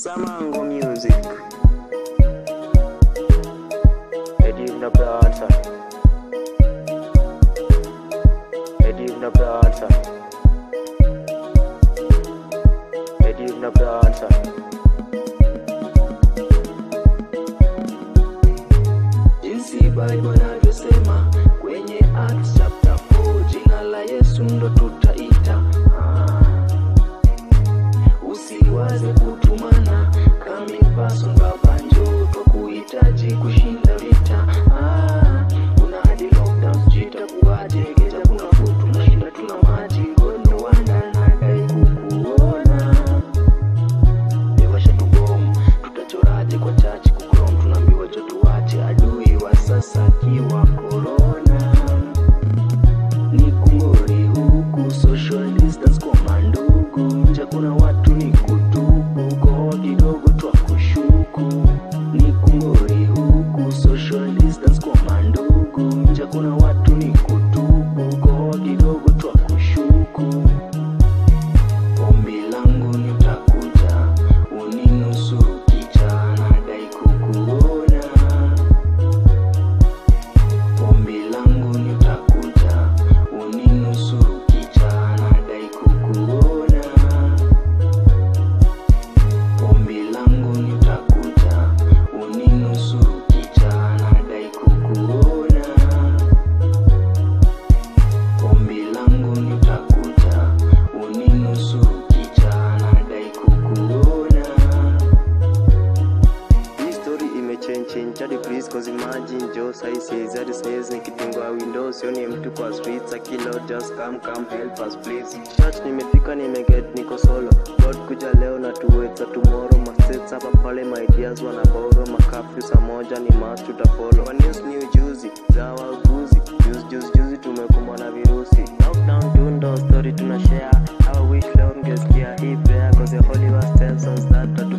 Samango Music. Edim the Bradson. Edim the Bradson. Edim the Bradson. jinsi Bible inavyosema kwenye Acts chapter 4, jina la Yesu ndo tutaita. Ah. Usiwaze kutumana kami person baba njoo kwa kuhitaji kushinda vita. Ah. Kuna hadi lockdown sijui itakuwaje, geja kuna food tunashinda tuna maji, God no wonder nadai kukuona Ewasha tubomu tutachoraje kwa chachi kukrom tunaambiwa jo tuache adui wa sasa akiwa korona ni kungori huku social distance kwa mandugu nje kuna watu ni kutubu koa kidogo twa kushuku ni kungori huku social distance kwa mandugu nje kuna watu ni kutubu koa kidogo twa kushuku Ombi langu nitakuja uninusuru kicha nadai kukuona. Ombi langu nitakuja uninusuru kicha nadai kukuona. Ombi langu nitakuja uninusuru kicha nadai kukuona. Ombi langu nitakuja uninusuru kicha nadai kukuona. Hii story imechange hadi please cause imagine Joe sai says hadi says nikifungua windows sioni mtu kwa streets akilo just come come help us please church nimefika nimeget niko solo God kuja leo na tuweza tomorrow masets hapa pale my ideas wana borrow makafyu saa moja ni must tutafollow kwa news ni ujuzi za wauguzi juzi juzi juzi tumekumbwa na virusi lockdown tundo story tuna share how wish leo mngesikia hii prayer cause the holy was tells us that